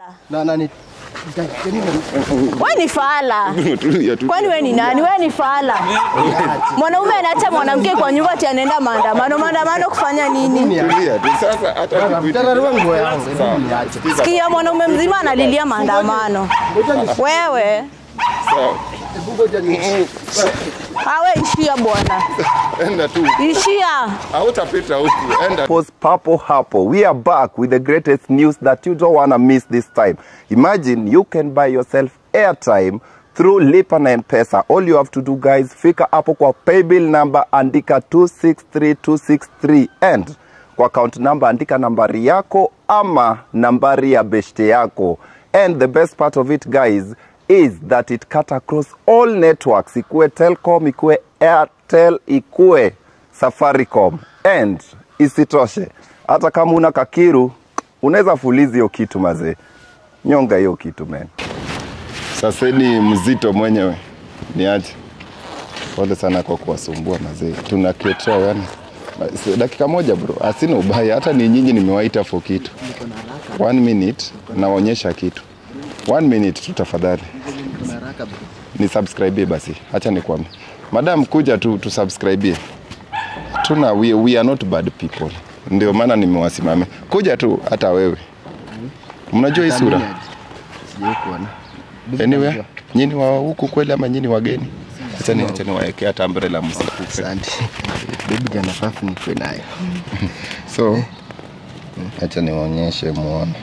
na nani We ni fala. Tulia tu. Kwani we ni nani? We ni fala. Mwanaume anaacha mwanamke kwa nyumba ati anaenda maandamano. Maandamano kufanya nini? Tulia tu. Sasa hata tukuite- mtararua nguo yangu Sawa. hebu niache Sikia, mwanaume mzima analilia maandamano. Wewe Sawa. hebu ngoja ni awe ishia bwana, Enda tu. ishia. Hautapita huku. Enda. Post Papo Hapo. We are back with the greatest news that you don't want to miss this time. Imagine you can buy yourself airtime through Lipa na M-Pesa. All you have to do guys, fika hapo kwa paybill number andika 263263 and kwa account number andika nambari yako ama nambari ya beshte yako. And the best part of it guys is that it cut across all networks, ikue Telcom, ikue Airtel, ikue Safaricom and isitoshe, hata kama una kakiru unaweza fulizi hiyo kitu mazee, nyonga hiyo kitu man. Sasa ni mzito mwenyewe. Niache. Pole sana kwa kuwasumbua mazee. Tuna create awareness. Basi, Dakika moja bro, asina ubaya. Hata ni nyinyi nimewaita for kitu. One minute naonyesha kitu. One minute tu tafadhali. Ni subscribe basi. Acha nikwambie. Madam kuja tu tu subscribe. Tuna we, we are not bad people. Ndio maana nimewasimamia. Kuja tu hata wewe. Mnajua hii sura? sijui kuona Anyway, nyinyi wa huku kweli ama nyinyi wageni? Acha ni acha niwaekea hata umbrella msikufe. asante bibi jana fafu nikwe nayo So acha niwaonyeshe muone.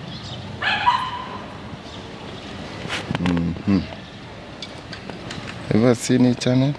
Mhm. Ever seen hii channel?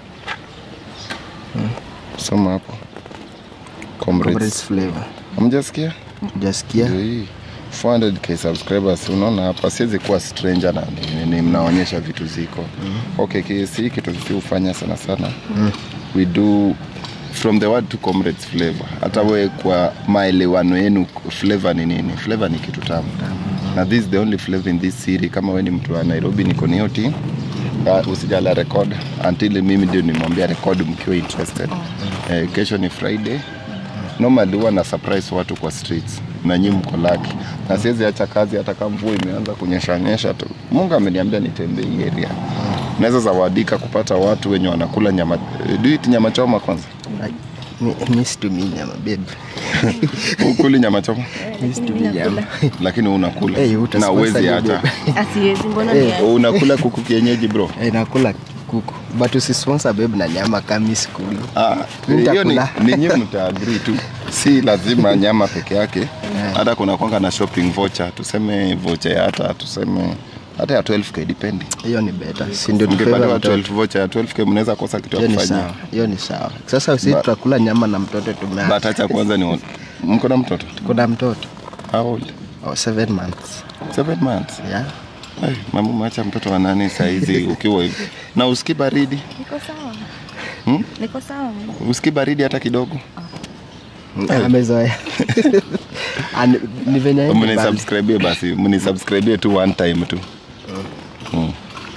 Soma hapo. Comrades Comrades. flavor Hamjasikia? hujasikia Ndio hii. 400k subscribers unaona hapa siwezi kuwa stranger na ni, ni, mnaonyesha vitu ziko okay KC kitu sisi hufanya sana sana we do from the word to comrades flavor hata we kwa maelewano yenu flavor ni nini flavor ni kitu tamu na this is the only flavor in this city kama we ni mtu wa Nairobi niko ni hiyo team uh, usijala record until mimi ndio nimwambia record mkiwa interested eh, kesho ni Friday normally huwa na surprise watu kwa streets na nyinyi mko lucky na siwezi acha kazi hata kama mvua imeanza kunyesha nyesha tu Mungu ameniambia nitembee hii area naweza zawadika kupata watu wenye wanakula nyama do you eat nyama choma kwanza Mi- mi situmii nyama babe ukuli nyama choma mi situmii nyama lakini unakula Eh, na utasponsor uwezi hiyo hata babe. Asiwezi, mbona Eh. ni unakula kuku kienyeji bro Eh, nakula kuku but usisponsor babe na nyama kama sikuli Ah, Mimi hiyo ni, nitakula. ni nyinyi mtaagree tu, si lazima nyama peke yake. Hata kuna kwanga na shopping voucher, tuseme voucher ya hata tuseme hata ya 12k depending. hiyo ni better si ndio ni Mkipatiwa favor mtoto 12 voucher ya 12k mnaweza kosa kitu ya hiyo ni kufanyia. sawa hiyo ni sawa sasa sisi Ba- tutakula nyama na mtoto But tumeacha acha kwanza ni mko na mtoto kuna mtoto how old? oh, seven months 7 months. yeah Ay, mama umeacha mtoto wa nani saa hizi ukiwa hivi na usiki baridi Niko sawa. Hmm? Niko sawa. usiki baridi hata kidogo amezoea Ani- ni venye haendi mbali. mnisubscribe basi mnisubscribe tu one time tu mm.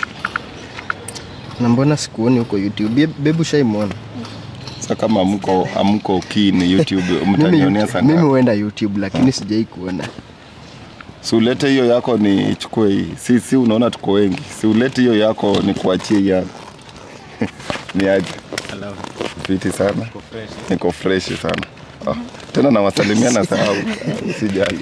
na mbona sikuoni huko youtube Be- bebu shaimwona Sasa kama mko amko keen YouTube mimi, mtanionea sana. mimi huenda youtube lakini sijai kuona Si ulete hiyo yako ni chukue hii. Si si unaona tuko wengi. Si ulete hiyo yako ni kuachie hii yako. ni aje? Fiti sana. Niko fresh sana. Oh, tena nawasalimia na sahau. Usijali.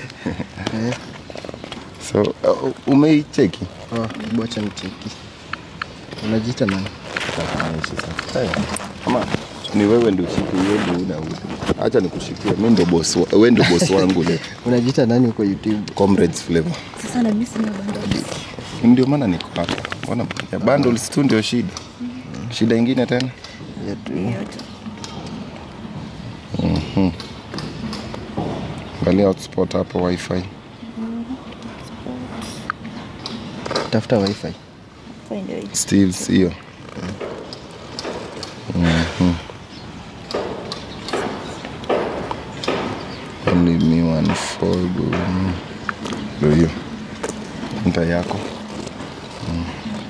so uh, umeicheki? oh, bocha nicheki unajiita nani Haya. Ama ni wewe ndio ushike wewe ndio una uzi. Acha nikushikie. Mimi ndio boss wa- wewe ndio boss wangu leo. unajiita nani huko youtube Comrades flavor. Sasa na mimi sina bundles. ndio maana niko hapa. Mbona ya bundles tu ndio shida? Shida ingine tena? yetu Angalia hotspot hapo wifi. tafuta wifi Find it. Steve's hiyo. Mhm. Only me one for go. Ndio hiyo. Nta yako. Mm.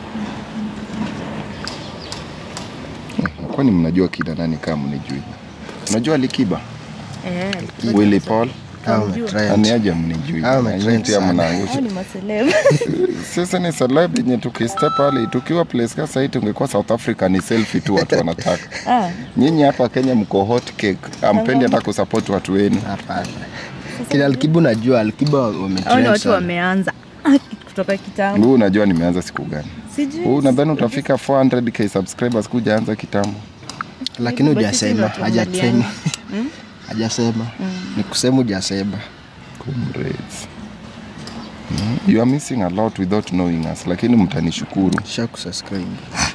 Eh, Kwani mnajua kina nani kama mnijui? Unajua Likiba? Eh, Willy Paul? Hao Tunamjua. umetrend. aniaje mnijui Hao Nyinyi umetrend pia sana. mnaangusha Hao ni maseleb. sasa ni celeb yenye tukistep pale tukiwa place kama hii tungekuwa South Africa ni selfie tu watu wanataka Ah, nyinyi hapa Kenya mko hot cake ampendi hata kusupport watu wenu Hapana. Kila Alkibu najua Alkibu hao ni wametrend watu sana. wameanza kutoka kitambo. huu unajua nimeanza siku gani Sijui. huu nadhani utafika 400k subscribers kujaanza kitambo Lakini Basi sisi hujasema, watu hajasema. waangaliane. Hajasema. Ni kusema hujasema. comrades Mm, you are missing a lot without knowing us lakini mtanishukuru Kisha kusubscribe.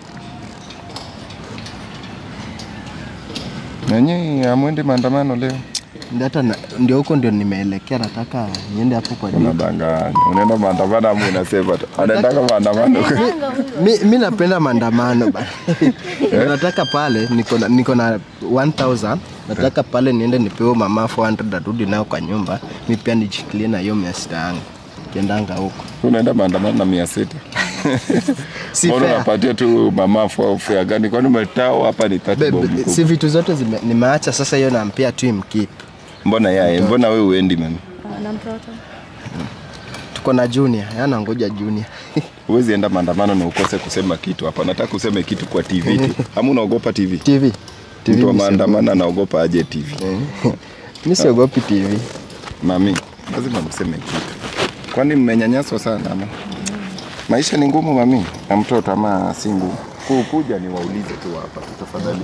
nanyi amwende maandamano leo Ndio hata na- ndio huko ndio nimeelekea, nataka niende hapo kwa duka. unadanganya unaenda maandamano ama unasema tu anaendaka maandamano mi, mi napenda maandamano bana. nataka pale niko na- niko na 1000 nataka pale niende nipewe mama 400 arudi nayo kwa nyumba, mi pia nijikilie na hiyo mia sita yangu kiendanga huko. unaenda maandamano na mia sita Si Mbona fair. unapatia tu mama fua fea gani kwani umetao hapa ni tatu Be- bob be- mkubwa. si vitu zote zime, nimeacha sasa, hiyo nampia tu imkeep. mbona yaye mbona we uendi mami Ah, na mtoto. Tuko na junior, yana ngoja junior. huwezi enda maandamano na ukose kusema kitu hapa nataka useme kitu kwa tv tu ama unaogopa tv TV. TV mtu wa mi maandamano anaogopa aje tv siogopi. Mi siogopi TV. mami lazima mseme kitu kwani mmenyanyaswa sana ama maisha ni ngumu mami na mtoto ama si ngumu Ku- kuja ni waulize tu hapa tafadhali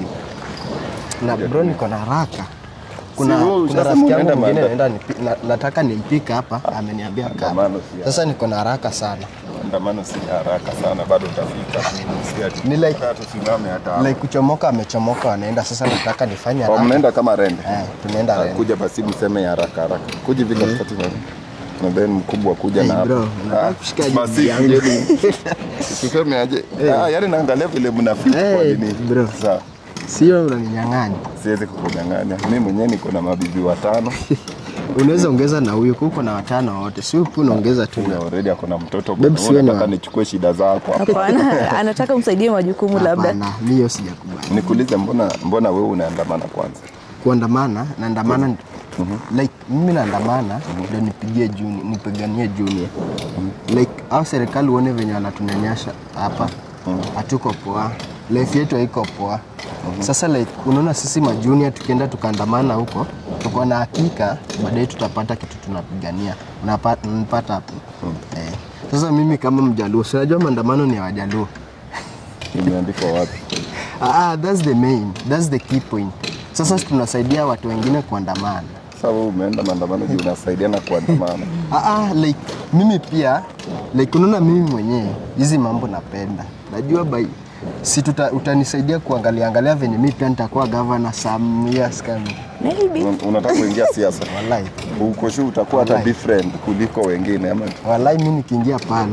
Na bro niko na haraka. Kuna, Si wewe kuna ushasema rafiki yangu unaenda mwingine maanda- naenda nipi- na, nataka nimpika hapa, ameniambia kaa. Maandamano si Sasa niko na haraka sana. maandamano si haraka sana bado utafika Si ati- Ni like- hata tusimame hata hapa. like kuchomoka amechomoka wanaenda sasa nataka nifanye Oh, haraka mnaenda kama rende eh, tunaenda Ah, Rende. kuja basi mseme haraka haraka kuja hivi katikati na na then mkubwa kuja Hey, na hapa. bro, unataka Ah, kushika basi jibu yangu. kujeni. tuseme aje ah yani naangalia vile mnafika kwa Hey, nini bro. sawa sio unaninyang'anya siwezi kukunyang'anya mimi mwenyewe niko na mabibi watano unaweza ongeza na huyu kuko na watano wote si huku unaongeza tu Huyu already ako na mtoto Babe, bwana. siwe na- nataka nichukue shida zako Hapana, anataka umsaidie majukumu labda. Hapana, mi hiyo sijakubali nikuulize mbona mbona wewe unaandamana kwanza kuandamana naandamana like mimi naandamana ndio nipigie juni nipiganie junior like au serikali uone venye wanatunyanyasha hapa hatuko poa life yetu haiko poa sasa like unaona sisi majunia tukienda tukaandamana huko tuko na hakika baadaye tutapata kitu tunapigania Unapa- unapata hapo eh. sasa mimi kama mjaluo sinajua maandamano ni ya wajaluo imeandikwa wapi ah, ah, that's the main that's the key point sasa tunasaidia watu wengine kuandamana sasa wewe umeenda maandamano juu unasaidiana kuandamana Ah, ah, like mimi pia like unaona mimi mwenyewe hizi mambo napenda najua by si tuta, utanisaidia kuangalia angalia venye mi pia nitakuwa gavana some years coming Maybe. Un- unataka kuingia siasa walai uko sure utakuwa hata Wallahi. different kuliko wengine ama walai mi nikiingia pale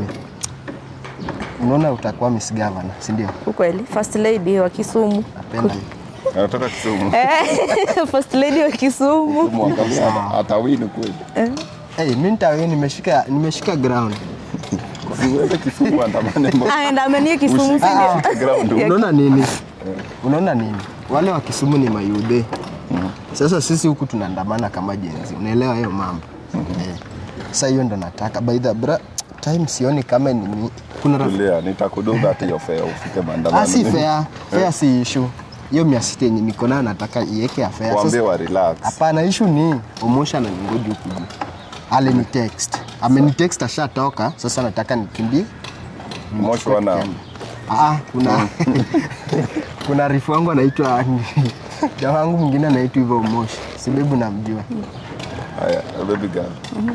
unaona utakuwa miss governor si ndio Ukweli, first lady wa Kisumu. napenda hiyo. anataka Kisumu Eh, first lady wa Kisumu. Mwangalia hata- atawini kweli hey, mi nitawe nimeshika nimeshika ground siweze Kisumu andamane mbona Aendamanie Kisumu si ndio? ushike ground unaona nini unaona nini wale wa Kisumu ni mayude sasa sisi huku tunaandamana kama jenzi unaelewa hiyo mambo eh. sasa hiyo ndo nataka by the bra time sioni kama ni mi- kuna raf... tulia nitakuduga hata hiyo fare ufike maandamano ah, si fair fair si issue hiyo mia sita yenye niko nayo nataka iweke ya fair waambie Sasa- wa relax hapana issue ni omosha na ningoji huku juu alini text ameni text ashatoka sasa nataka nikimbie moshi wana Ah, kuna kuna rifu wangu anaitwa jamaa wangu mwingine anaitwa hivyo Moshi, sibebu namjua. haya baby girl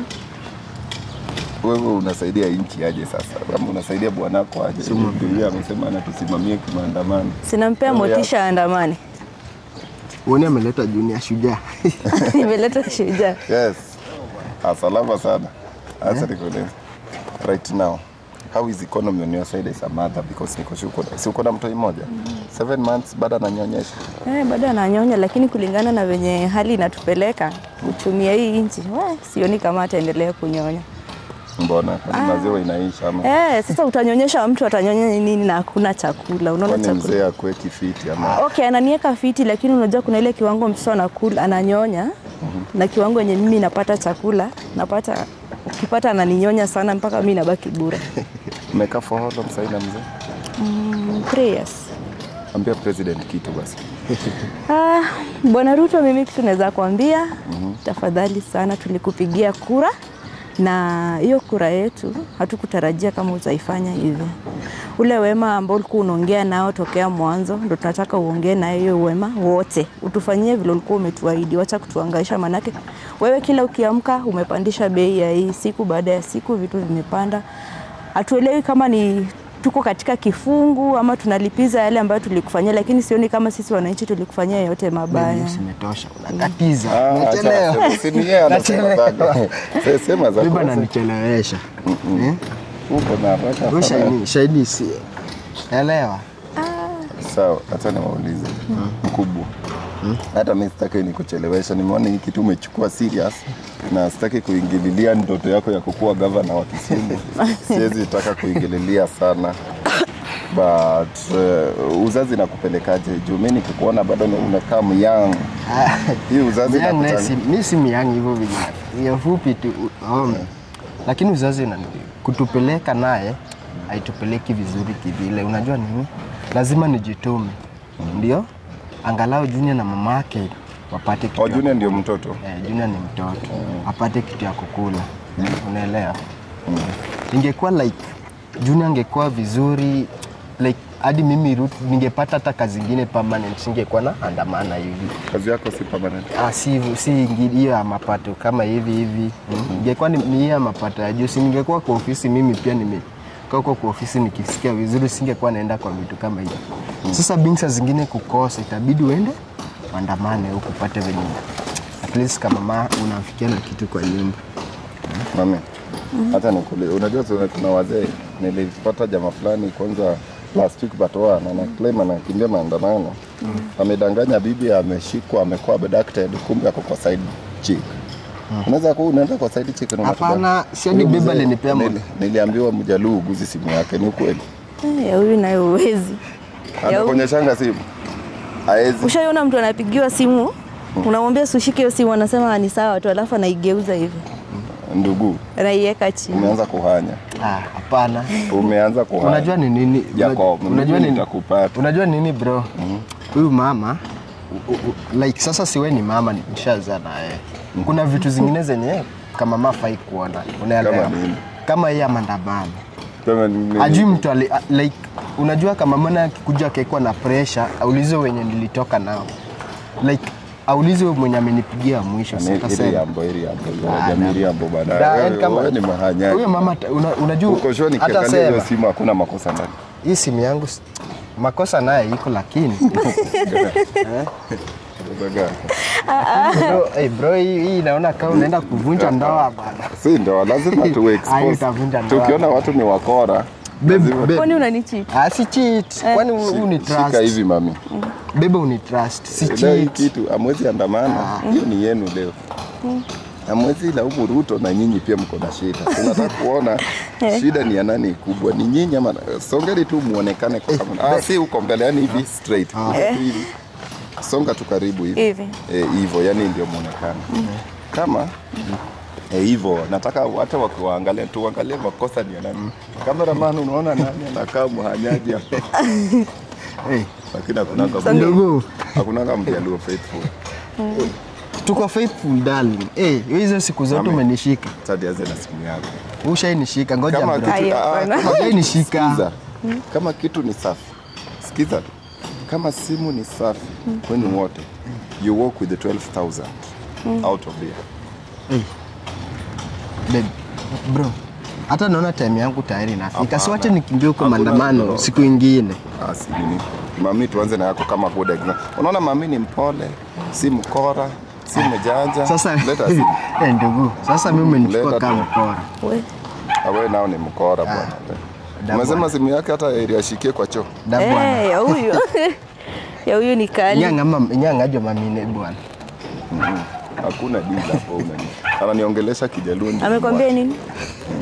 wewe unasaidia nchi aje sasa kama unasaidia bwanako aje Ndio yeye amesema anatusimamie kimaandamano Sinampea motisha aandamane. Uone ameleta junior shujaa. Nimeleta shujaa. yes Ah, salama sana hasa nikuulize right now how is economy on your side as a mother because niko sure uko- si uko na mtoi mmoja seven months bado ananyonyesha Eh, bado ananyonya lakini kulingana na venye hali inatupeleka uchumi ya hii nchi, we, sioni kama ataendelea kunyonya. Mbona? Kwani maziwa inaisha ama Eh, sasa utanyonyesha mtu atanyonya nini na hakuna chakula? Unaona kwani chakula. mzee akue kifiti ama Okay, ananiweka fiti lakini unajua kuna ile kiwango mtoto anakula ananyonya na kiwango yenye mimi napata chakula napata ukipata ananinyonya sana mpaka mimi nabaki bure. umekaa for how long sasa na mzee? Mm, three years. Ambia president kitu basi. Ah, Bwana Ruto, mimi kitu naweza kuambia tafadhali sana, tulikupigia kura na hiyo kura yetu hatukutarajia kama utaifanya hivi. Ule wema ambao ulikuwa unaongea nao tokea mwanzo, ndo tunataka uongee na hiyo wema wote, utufanyie vile ulikuwa umetuahidi. Wacha kutuangaisha, manake wewe kila ukiamka umepandisha bei ya hii, siku baada ya siku vitu vimepanda. Hatuelewi kama ni tuko katika kifungu ama tunalipiza yale ambayo tulikufanyia, lakini sioni kama sisi wananchi tulikufanyia yote mabaya. Simetosha, unakatiza. Ah, Nachelewa. acha aseme, si ni yeye anasema Nachelewa. zake. Sasa sema zako. Bibi ananichelewesha. Eh? Uko na haraka. Wewe shahidi, shahidi si elewa. Sawa, acha niwaulize mkubwa. Hata mimi sitaki nikuchelewesha, nimeona hii kitu umechukua serious na sitaki kuingililia ndoto yako ya kukuwa gavana wa Kisumu. Siwezi taka kuingililia sana but uh, uzazi nakupelekaje? Juu mimi nikikuona bado ni- unakaa myang. Hii uzazi Myang naye nakutana- si- mi si myang hivyo vijana. Hiyo fupi tu. um, Lakini uzazi una kutupeleka naye haitupeleki vizuri kivile. Unajua nini? Lazima nijitume. Ndio? Angalau Junior na mama yake wapate kitu. Oh, ya Junior ndio mtoto. Eh, Junior ni mtoto apate kitu ya kukula, unaelewa? Ingekuwa like Junior angekuwa vizuri like hadi mimi Ruth ningepata hata kazi ingine permanent, singekuwa na andamana hivi. Kazi yako si permanent. Ah, si si ingi- hiyo ya mapato kama hivi hivi. Ingekuwa ni ni hiyo ya mapato ya juu, si ningekuwa kwa ofisi mimi pia nime kaa huko kwa ofisi nikisikia vizuri, singekuwa naenda kwa vitu kama hiyo. Sasa bingsa zingine kukosa, itabidi uende andamane huku upate venye at least kama ma unafikia na kitu kwa nyumba. Mami, hata nikuli, unajua tuna kuna wazee, nilipata jamaa fulani kwanza last week Batoa na na claim anakimbia maandamano amedanganya bibi ameshikwa amekuwa abducted, kumbe ako kwa side chick. Unaweza kuwa unaenda kwa side chick na unatoka- Hapana, si hadi Huyo bibi mzee, alinipea mo- nili- Niliambiwa mjaluu uguzi simu yake, ni ukweli? Eh, ya huyu nayo uwezi. Ya huyu- Anakuonyeshanga simu haezi. Ushaiona mtu anapigiwa simu unamwambia sushike hiyo simu, anasema ni sawa tu, alafu anaigeuza hivi Ndugu, anaiweka chini. umeanza kuhanya, Ah, hapana. umeanza kuhanya. Unajua ni nini? Jacob, Unajua mimi nini? nitakupata. Unajua nini bro? Huyu mama u- u- like sasa siwe ni mama nishazaa na yeye. Kuna vitu zingine zenye kama mama fai kuona. Unaelewa? Kama nini? Kama yeye maandamano. Sema ni- Ajui mtu ali, a- like unajua kama mwana akikuja akikuwa na pressure, aulize wenye nilitoka nao. Like aulize mwenye amenipigia mwisho. Ni- Sitasema. ili yambo ili yambo Ah, jamii yambo Da, baadaye. yaani kama- Wewe ni mahanyaji. Huyo mama ta- una, unajua Uko sure hata nikiangalia hiyo sema simu hakuna makosa ndani. hii simu yangu s- makosa naye iko lakini Unaga- bro, hey bro hii, hii naona kama unaenda kuvunja ndoa bana. Si ndio lazima tu Ayo, expose. utavunja ndoa. Tukiona watu ni wakora, Babe, lazima babe. Kwani unanichit? Ah, si cheat. Kwani u- uni shika trust? hivi mami. Bebe uni trust. Si Leo hii cheat. kitu amwezi andamana, hiyo ni yenu leo. Amwezi laumu Ruto na nyinyi pia mko na shida. Tunataka kuona shida ni ya nani kubwa, ni nyinyi ama songeni tu muonekane kwa kamera. Ah, si huko mbele, yani hivi straight. Hivi. Songa tu karibu hivi. Hivi. Eh, hivyo yani ndio muonekano kama eh, hivyo nataka hata wakiwaangalia tuangalie makosa ni ya nani. Cameraman, unaona nani anakaa mhanyaji hapo, Hey, lakini hakunanga ndugu, hakunanga mjaluo faithful. tuko faithful darling. Eh, hizo siku zote Amen. umenishika. Sasa anze na simu yako. Ushainishika. Ngoja Kama bro. kitu, Ayo, ah, bwana. kama Ushainishika. Sikiza. Kama kitu ni safi, sikiza tu. Kama simu ni safi kwenu wote, you walk with the 12,000 out of there. Babe, bro. Hata naona time yangu tayari inafika. Hapana. Si wache nikimbie huko Hakuna maandamano bro. siku ingine. Ah, si nini. Mami, tuanze na yako kama good example. Unaona mami ni mpole, si mkora, si mjanja. Sasa leta simu. eh, ndugu, sasa mimi umenichukua Leta kama tu. mkora. We. Ah, wewe nao ni mkora bwana. da Umesema bwana. simu yake hata ili ashikie kwa choo. Da bwana. Eh, ya huyu. ya huyu ni kali. Nyanga mama, nyanga mamine bwana. Hakuna deal hapo unani. Ananiongelesha kijaluo. ndio Amekwambia nini?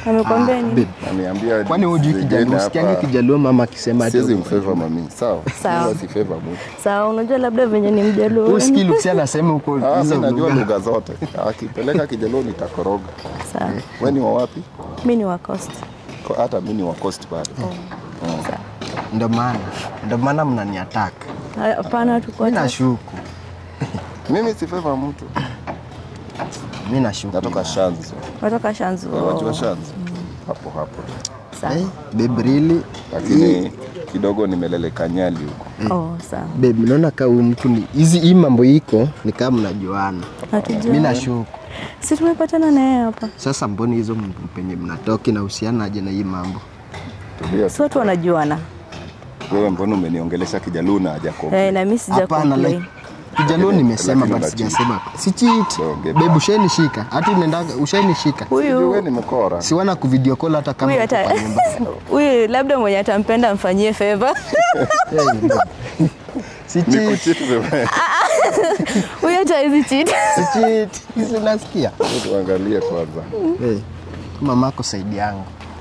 Amekwambia nini? babe, Aniambia kwani hujui zingine Kijaluo? hapa. Sikiangi Kijaluo mama akisema ati Siwezi uko- mfavor mami. Sawa. Sawa. Mimi si favor mtu. Sawa, unajua labda venye ni mjaluo. Huyu sikii Lucy anasema huko Ah, hizo mimi najua lugha. lugha zote. Akipeleka Kijaluo nitakoroga. Sawa. Wewe ni wa wapi? Mi ni wa Coast. Ko- Hata mimi ni wa Coast bado. Sawa. Ndio maana ndio maana mnaniattack. Haya, Hapana, tuko Mimi nashuku, Mimi si favor mtu. mimi nashuku. Natoka Shanzu. Watoka Shanzu. Unajua Shanzu? Hapo hapo. Sawa. Eh, babe really? Lakini kidogo nimeleleka Nyali huko. Oh, sawa. Babe, naona kama huyu mtu ni hizi hii mambo iko ni kama mnajuana. Hatujua. Mimi nashuku. Si tumepatana na yeye hapa. Sasa mboni hizo m- penye mnatoki na uhusiana aje na hii mambo? Tulia. Si watu wanajuana. Wewe mbona umeniongelesha Kijaluo na haja Eh, na mimi sija Hapana, complain. like Kijaluo nimesema Lakini but unacheat. sijasema. Si cheat. Okay, Babe, ushainishika. Hata unaenda ushainishika. Wewe Huyu ni mkora. Si wana kuvideo call hata kama huyu uko hata kwa nyumba. huyu labda mwenye atampenda amfanyie favor. Eh, babe. Si cheat. Nikuchiti wewe. Huyu hata hizi cheat. Si cheat. Hizi unasikia? Tuangalie kwanza. Eh. Mamako saidi yangu.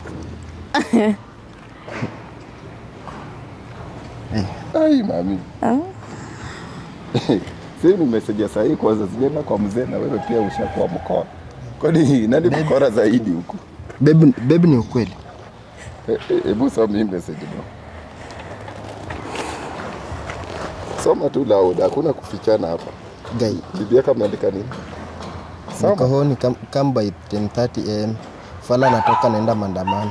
Ai mami. Sasa nimesaidia saa hii kwanza sijaenda kwa mzee na wewe pia ushakuwa mkora. Kwani nani mkora zaidi huko? Babe, babe ni ukweli. Eh, eh, Hebu soma hii message bro. Soma tu loud, hakuna kufichana hapa. Guy, Bibi yako ameandika nini? niko home come, come by 10:30 am. Fala natoka naenda maandamano.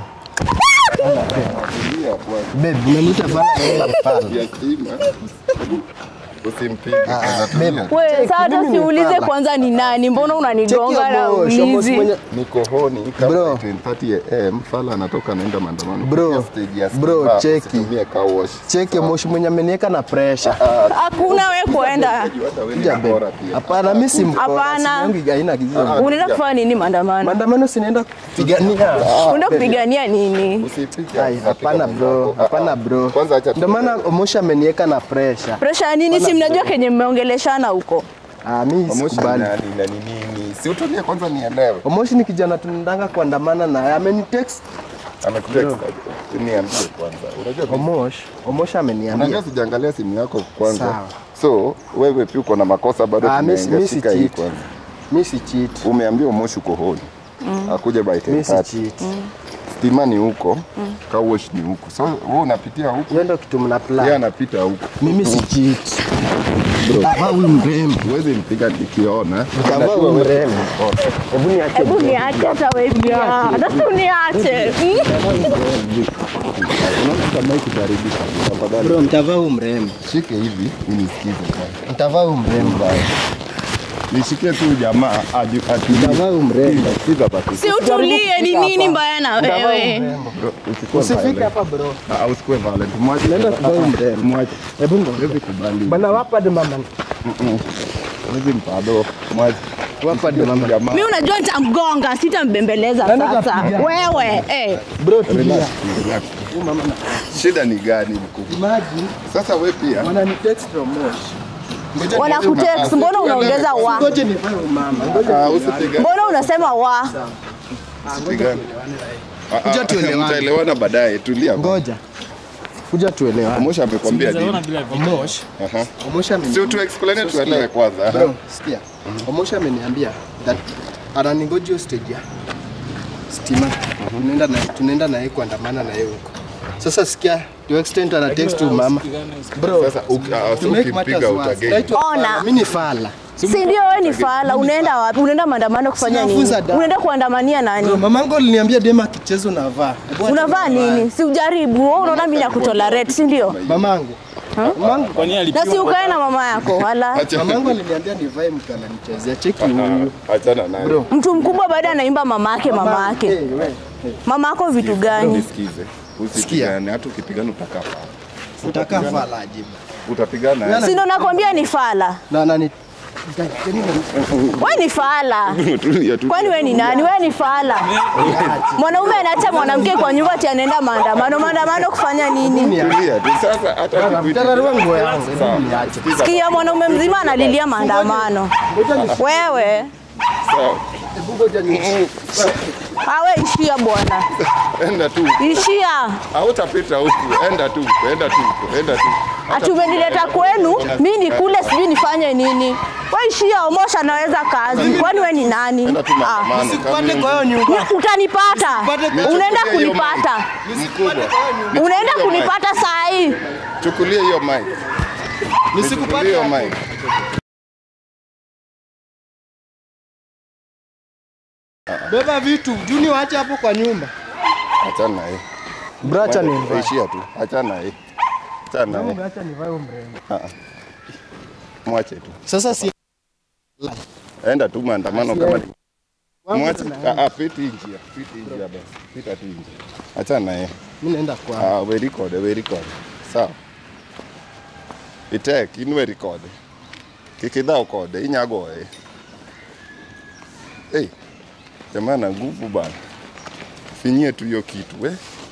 Tulia bwana. Babe, unaniita fala naenda fala. Ya stima. Usimpige. Ah, Anatulia. babe. Wewe Check, sasa hata mimi ni siulize fala. kwanza ni nani, mbona Check unanigonga na your boss, your boss wizi? mwenye- Niko honi kama Bro. 10:30 am fala anatoka anaenda maandamano. Bro. Kupitia stage ya Bro, Simba, cheki. usitumie car wash. Cheke moshi mwenye ameniweka na pressure. Hakuna we kuenda. Hata wewe ni Kuja mkora babe. pia. Hapana, mimi si mkora. Hapana. Sinyongi haina kizizo. Unaenda kufanya nini maandamano? Maandamano sinaenda kupigania. Unaenda kupigania nini? Usipige. Ai, hapana bro, hapana bro. Kwanza acha Ndio maana Omosha ameniweka na pressure. Presha ya nini? Si mnajua kenye mmeongeleshana huko. Ah, mimi Pamoja sikubali. na nini na ni nini? Si utulie kwanza nielewe. Omoshi ni kijana tunaendanga kuandamana naye. Amenitext Amekutext. Niambie kwanza. Unajua mimi- Omosh. Omosha ameniambia. Unajua sijaangalia simu yako kwanza. Sawa. So wewe pia uko na makosa bado Ah, mimi si- mimi si tumeangashika hii cheat. kwanza. Mimi si cheat. Umeambiwa Moshi uko honi. Akuje by Mimi si 10:30. cheat. Stima ni huko. Car wash ni huko. So wewe unapitia huko. Hiyo ndio kitu mna Yeye plan. anapita huko. Mimi si cheat. Baba huyu mrembo. Huwezi mpiga nikiona. Kama Unajua huyu wewe- mrembo. Hebu niache. Hebu niache hata wewe pia. Hata tu niache. Unaona kama hiki kitaribika. Tafadhali. Bro, mtavaa huyu mrembo. Shike hivi unisikize kwanza. Mtavaa huyu mrembo. Nishike tu jamaa aju Mtavaa huyu mrembo. Sikiza basi. Si utulie, ni nini mbaya na Mtavaa huyu wewe? mrembo. Bro, usikuwe Usifike violent. hapa bro. Ah, usikuwe violent. Mwache. Nenda kuvaa huyu mrembo. Mwache. Hebu ngoja. Huwezi kubali. Bana wapa de mama. Huwezi mpado. Mwache. Wapa de mama. Jamaa. Mimi unajua nitamgonga, sitambembeleza Nani sasa. kapiga? Wewe, eh. Bro, tulia. Relax, relax. Shida ni gani mkubwa? Imagine Sasa we pia wananitext from Mosh. Ngoja Wanakutext, nianze mbona mapasi. unaongeza wa? Ngoje nivae huyu mama. Ngoja Ah, usipigane. Mbona unasema wa? Usipigane. Ah, ah, Kuja tuelewane. Mtaelewana baadaye. Tulia. Ngoja. Kuja tuelewane. Mosha amekwambia nini? Mosh. Aha. Omosha Si ameniambia. tu explain tuelewe kwanza. Bro, sikia. Omosha ameniambia that anangoja hiyo stage ya stima. Tunaenda na tunaenda na yeye kuandamana na yeye huko. Sasa sikia, to extent ana text tu mama. Bro, Sasa uk- ah, to so make matters ukimpiga worse. utageni. try to- Ona. Mimi ni fala. Si ndio wewe ni fala, unaenda wapi? Unaenda maandamano kufanya nini? Sinafunza da- Unaenda kuandamania Bro, nani? mamangu aliniambia dema akicheza unavaa. Hebu acha Unavaa nivae. nini? Si ujaribu. Wewe unaona mimi nakutolerate, si ndio? Mamangu. Mamangu. Na si ukae na mama yako wala. Acha. Mamangu aliniambia nivae mtu ananichezea. Cheki huyu. Ah, Achana naye. Bro. Mtu mkubwa baada anaimba mama yake mama yake. Hey, we. Mama yako vitu gani? Nisikize. Usipigane, hata ukipigana utakaa pale. Utakaa fala ajibu. Utapigana. Yana- Si ndo nakwambia ni fala. Na nani? Wewe ni fala. Tulia tu. Kwani wewe ni nani? Wewe ni fala. Mwanaume anaacha mwanamke kwa nyumba ati anaenda maandamano. Maandamano kufanya nini? Tulia tu. Sasa hata ukikuita- Mtararua nguo yangu. Sawa. Hebu niache. Sikiza. Sikia, mwanaume mzima analilia maandamano. Ngoja ni Wewe Sawa. hebu ngoja ni Awe ishia bwana, enda tu ishia. hautapita huku enda tu enda tu enda tu Ati umenileta kwenu, mi nikule, sijui nifanye nini? We ishia, Omosha anaweza kazi, kwani we ni nani? enda tu Ah, maandamano Nisikupate kwa hiyo Kama- nyumba. ni- utanipata, Nisipate- unaenda Nichukulie hiyo kunipata, mic. mkubwa unaenda Nichukulie mic. kunipata saa hii. chukulie hiyo mic Nichukulie Nisikupate hiyo hapo. mic Beba vitu, Juni waache hapo kwa nyumba. achana na yeye Bracha ni Wewe ishia tu achana na yeye achana na yeye Acha nivae mrembo. mwache tu Sasa si enda tu maandamano kama ni wangu mwache na- ah, ah, piti njia piti njia basi pita tu njia achana na yeye mimi naenda kwa. Ah, we record, we record. Sawa. Itek, in we record. Kik idhao kode, inyagoye. Hey, jamaa na nguvu bana. Finyie tu hiyo kitu we.